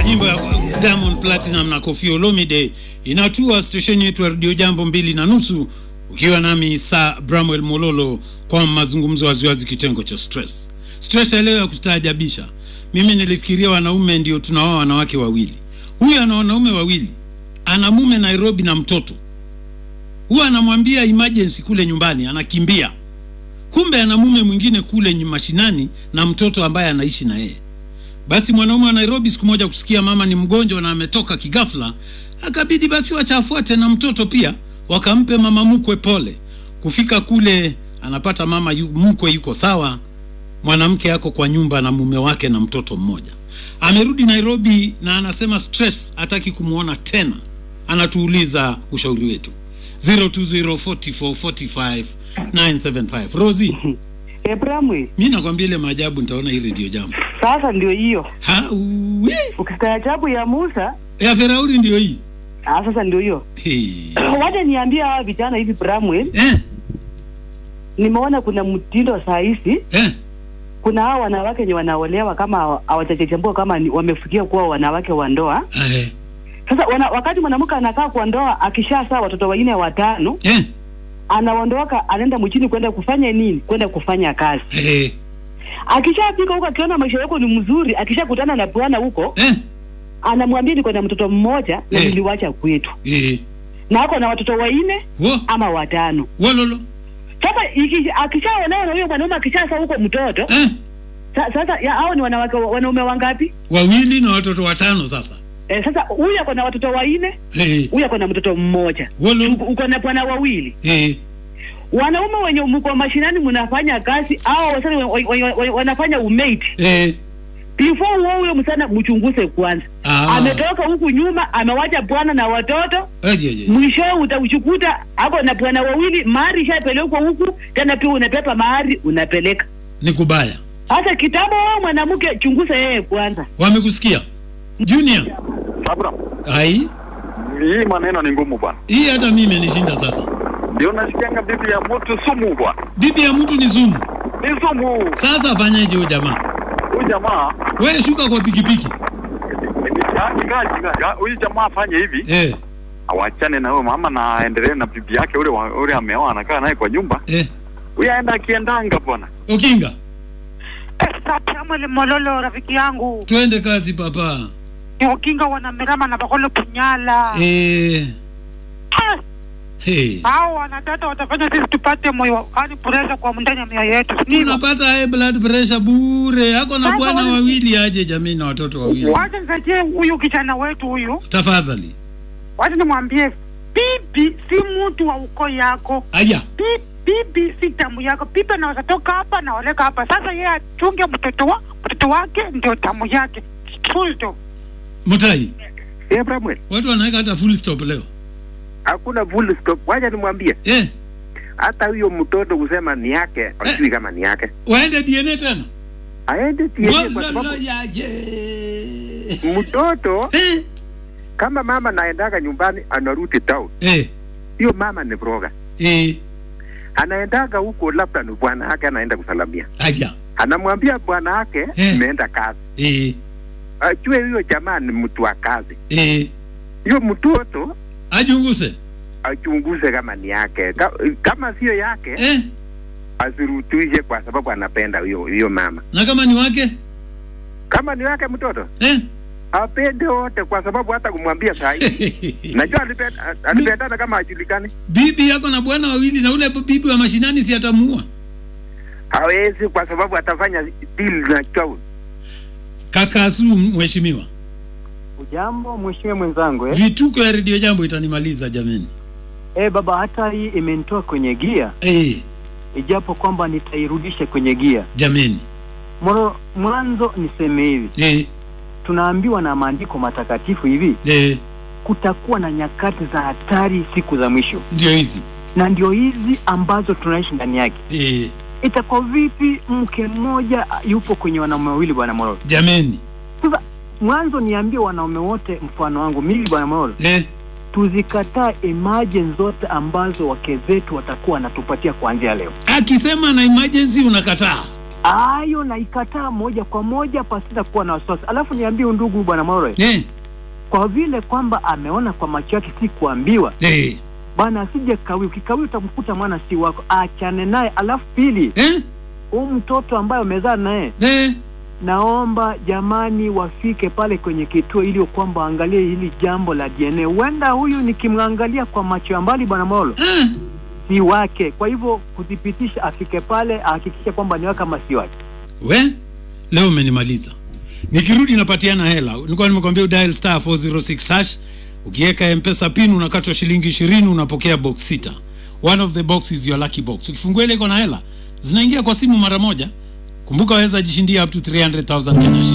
nyimbo ya Diamond Platinum na Koffi Olomide inatua stesheni yetu ya redio Jambo mbili na nusu, ukiwa nami Sir Bramwell Mololo kwa mazungumzo waziwazi, kitengo cha stress. Stress ya leo ya kustaajabisha. Mimi nilifikiria wanaume ndio tunaoa wanawake wawili. Huyu ana wanaume wawili, ana mume Nairobi na mtoto. Huwa anamwambia emergency kule nyumbani, anakimbia. Kumbe ana mume mwingine kule mashinani na mtoto ambaye anaishi na yeye. Basi mwanaume wa Nairobi siku moja kusikia mama ni mgonjwa na ametoka kigafla, akabidi basi wachafuate na mtoto pia, wakampe mama mkwe pole. Kufika kule anapata mama yu, mkwe yuko sawa, mwanamke yako kwa nyumba na mume wake na mtoto mmoja. Amerudi Nairobi na anasema stress, hataki kumwona tena. Anatuuliza ushauri wetu 0204445975 Rosie, Ebramwe, mi nakwambia ile maajabu nitaona hii redio jambo sasa ndio hiyo ha uwe. ukistaajabu ya Musa. ya Firauni ndio hii Ah, sasa ndio hiyo Hey. wacha niambie hawa vijana hivi Bramwe, eh, nimeona kuna mtindo saa hizi, eh, kuna hawa wanawake wenye wanaolewa kama hawa- hawajachambua kama ni- wamefikia kuwa wanawake wa ndoa. eh, Sasa wana, wakati mwanamke anakaa kwa ndoa akishazaa watoto wanne watano, eh, anaondoka anaenda mchini kwenda kufanya nini? Kwenda kufanya kazi. eh, Akishafika huko akiona maisha yako ni mzuri, akishakutana na bwana huko, eh, anamwambia niko na mtoto mmoja na Eh. niliwacha kwetu, eh. na ako na watoto wanne Wo, ama watano. wololo Sasa iki- akishaolewa na huyo mwanaume akishasa huko mtoto eh, sa, sasa ya, hao ni wanawake wanaume wangapi? wawili na watoto watano sasa Eh, sasa huyu ako na watoto wanne, eh, huyu ako na mtoto mmoja, wololo Uko- uko na bwana wawili. eh, Wanaume wenye mko mashinani mnafanya kazi au wasani wa- wa- wa- wanafanya umate eh, before uo huyo msana mchunguze kwanza. ah, Ametoka huku nyuma amewacha bwana na watoto, aje, aje. mwisho utauchukuta ako na bwana wawili, mahari ishapelekwa huku tena, pia unapepa mahari unapeleka. ni kubaya. Sasa kitambo wewe mwanamke, chunguza yeye kwanza. Wamekusikia Junior? Sabra, Ai, hii maneno ni ngumu bwana. hii hata mimi imenishinda sasa. Ndio nasikianga bibi ya mtu sumu bwana, Bibi ya mtu ni sumu. ni sumu. Sasa afanyaje huyo jamaa? Huyu jamaa Wewe shuka kwa pikipiki nikajiga, huyu jamaa afanye hivi, eh, awachane na huyo mama na aendelee na bibi yake ule wa- ule ameoa, anakaa naye kwa nyumba. eh. Huyu aenda akiendanga bwana. Ukinga, Samuel Mololo rafiki yangu twende kazi papa. ni ukinga wanamerama na bakolo punyala Eh, Ah, hey. hao wanadada watafanya sisi tupate moyo yani presha kwa ndani ya mioyo yetu ndivyo Tunapata high blood pressure bure. Ako na Sasa bwana wale- wawili aje jamii na watoto wawili. wacha nisaidie huyu kijana wetu huyu Tafadhali. wacha nimwambie bibi si mtu wa ukoo yako Aya. Bi- bibi si damu yako bibi anaweza toka hapa na oleka hapa sasa yeye achunge mtoto wa mtoto wake ndio damu yake full stop Mutai. Abraham, Watu wanaweka hata full stop leo. hakuna full stop. Wacha nimwambie Eh, hata huyo mtoto kusema ni yake, hajui kama ni yake, waende DNA tena. aende TNA kwa Wala sababu ya ye. mtoto Eh, kama mama naendaga nyumbani anarudi town, eh, hiyo mama ni broga, eh. anaendaga huko, labda ni bwana yake anaenda kusalamia, Aya. anamwambia bwana yake Eh. imeenda kazi, Eh, ajue huyo jamaa ni mtu wa kazi. eh. Hiyo mtoto Ajunguse. achunguze kama ni yake, Ka, kama sio yake Eh, asirutuishe, kwa sababu anapenda huyo huyo mama. na kama ni wake? Kama ni wake mtoto Eh. apende wote, kwa sababu hata kumwambia saa hii najua alipenda- alipendana kama ajulikani, bibi yako na bwana wawili na ule bibi wa mashinani si atamuua hawezi kwa sababu atafanya deal na chao. kakasu mheshimiwa Ujambo mheshimiwa mwenzangu eh? vituko ya redio jambo itanimaliza jameni Eh, baba hata hii imenitoa kwenye gia eh, ijapo kwamba nitairudisha kwenye gia. jameni Moro, mwanzo niseme hivi, eh, tunaambiwa na maandiko matakatifu hivi, eh, kutakuwa na nyakati za hatari siku za mwisho, ndio hizi na ndio hizi ambazo tunaishi ndani yake. eh, Itakuwa vipi mke mmoja yupo kwenye wanaume wawili, bwana Mororo? jameni Sasa mwanzo niambie wanaume wote, mfano wangu mimi, bwana Mororo, eh, tuzikataa imagine zote ambazo wake zetu watakuwa wanatupatia kuanzia leo. akisema na emergency unakataa hayo naikataa moja kwa moja pasina kuwa na wasiwasi. Alafu niambie ndugu bwana Moro, eh, kwa vile kwamba ameona kwa macho yake, si kuambiwa eh, bwana, asije kawi. Ukikawi utamkuta mwana si wako, achane naye. Alafu pili, eh, huu mtoto ambaye umezaa naye, eh, naomba jamani, wafike pale kwenye kituo ili kwamba waangalie hili jambo la DNA. Huenda huyu nikimwangalia kwa macho ya mbali, bwana Molo, eh. si wake. Kwa hivyo kuthibitisha, afike pale ahakikishe kwamba ni wake ama si wake. we leo umenimaliza nikirudi napatiana hela nilikuwa nimekwambia udial star 406 hash ukiweka mpesa pin unakatwa shilingi ishirini unapokea box sita one of the box is your lucky box ukifungua ile iko na hela zinaingia kwa simu mara moja kumbuka waweza jishindia up to 300000 Kenya shillings